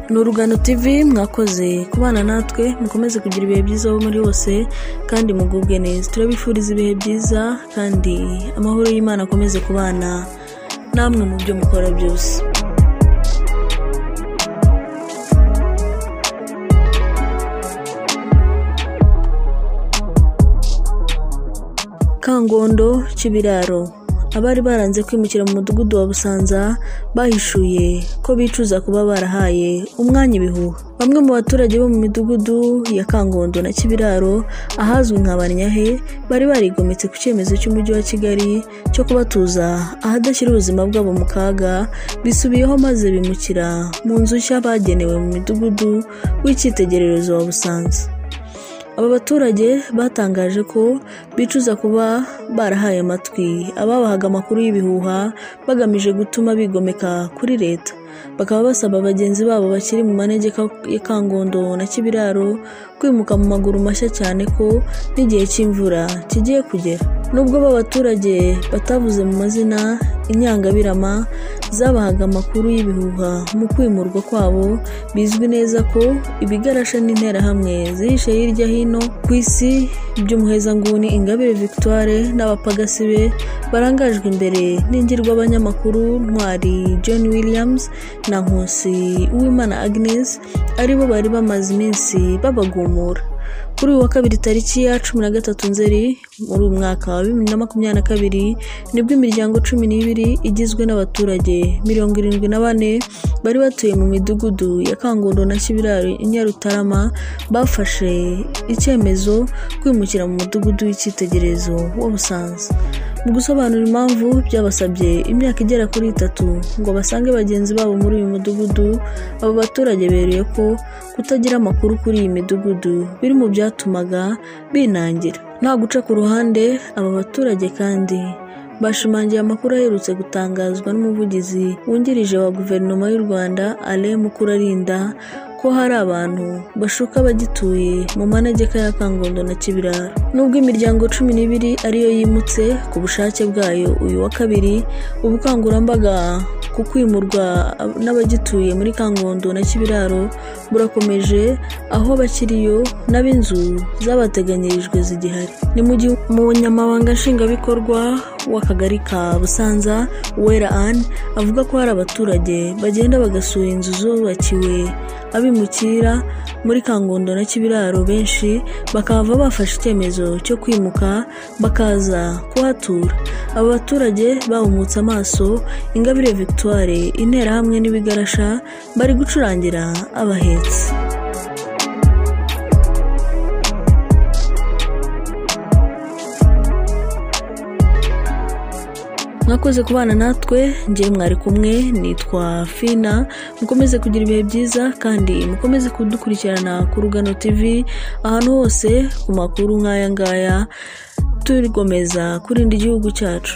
ni urugano tv mwakoze kubana natwe mukomeze kugira ibihe byiza aho muri hose kandi mugubwe neza turabifuriza ibihe byiza kandi amahoro y'imana akomeze kubana namwe mu byo mukora byose kangondo kibiraro abari baranze kwimukira mu mudugudu wa busanza bahishuye ko bicuza kuba barahaye umwanya ibihuha bamwe mu baturage bo mu midugudu ya kangondo na kibiraro ahazwi nka banyahe bari barigometse ku cyemezo cy'umujyi wa kigali cyo kubatuza ahadashyira ubuzima bwabo mu kaga bisubiyeho maze bimukira mu nzu nshya bagenewe mu midugudu w'icyitegererezo wa busanza aba baturage batangaje ko bicuza kuba barahaye amatwi ababahaga amakuru y'ibihuha bagamije gutuma bigomeka kuri leta bakaba basaba bagenzi babo bakiri mu manegeka ya kangondo na kibiraro kwimuka mu maguru mashya cyane ko n'igihe cy'imvura kigiye kugera nubwo b'abaturage batavuze mu mazina inyangabirama zabahaga amakuru y'ibihuha mu kwimurwa kwabo bizwi neza ko ibigarasha n'interahamwe zihishe hirya hino ku isi by'umuhezanguni ingabire victoire n'abapagasi be barangajwe imbere n'ingirwabanyamakuru ntwari john williams na nkusi uwimana agnes aribo bari bamaze iminsi babagumura kuri uyu wa kabiri tariki ya cumi na gatatu nzeri muri uyu mwaka wa bibiri na makumyabiri na kabiri nibwo imiryango cumi n'ibiri igizwe n'abaturage mirongo irindwi na bane bari batuye mu midugudu ya kangondo na kibiraro nyarutarama bafashe icyemezo kwimukira mu mudugudu w'icyitegererezo wa busanza mu gusobanura impamvu byabasabye imyaka igera kuri itatu ngo basange bagenzi babo muri uyu mudugudu abo baturage beruye ko kutagira amakuru kuri iyi midugudu biri mu byatumaga binangira nta guca ku ruhande aba baturage kandi bashimangiye amakuru aherutse gutangazwa n'umuvugizi wungirije wa guverinoma y'u rwanda alain mukurarinda ko hari abantu bashuka bagituye mu manegeka ya kangondo na kibiraro nubwo imiryango cumi n'ibiri ariyo yimutse ku bushake bwayo uyu wa kabiri ubukangurambaga ku kwimurwa n'abagituye muri kangondo na kibiraro burakomeje aho bakiriyo n'ab'inzu zabateganyirijwe zigihari ni mu nyamabanga nshingwabikorwa w'akagari ka busanza wera anne avuga ko hari abaturage bagenda bagasura inzu zubakiwe abimukira muri kangondo na kibiraro benshi bakava bafashe icyemezo cyo kwimuka bakaza kuhatura aba baturage bawumutse amaso ingabire victoire interahamwe n'ibigarasha bari gucurangira abahetse mwakoze kubana natwe ngewe mwari kumwe nitwa fina mukomeze kugira ibihe byiza kandi mukomeze kudukurikirana ku rugano tv ahantu hose ku makuru nk'aya ngaya tugomeza kurinda igihugu cyacu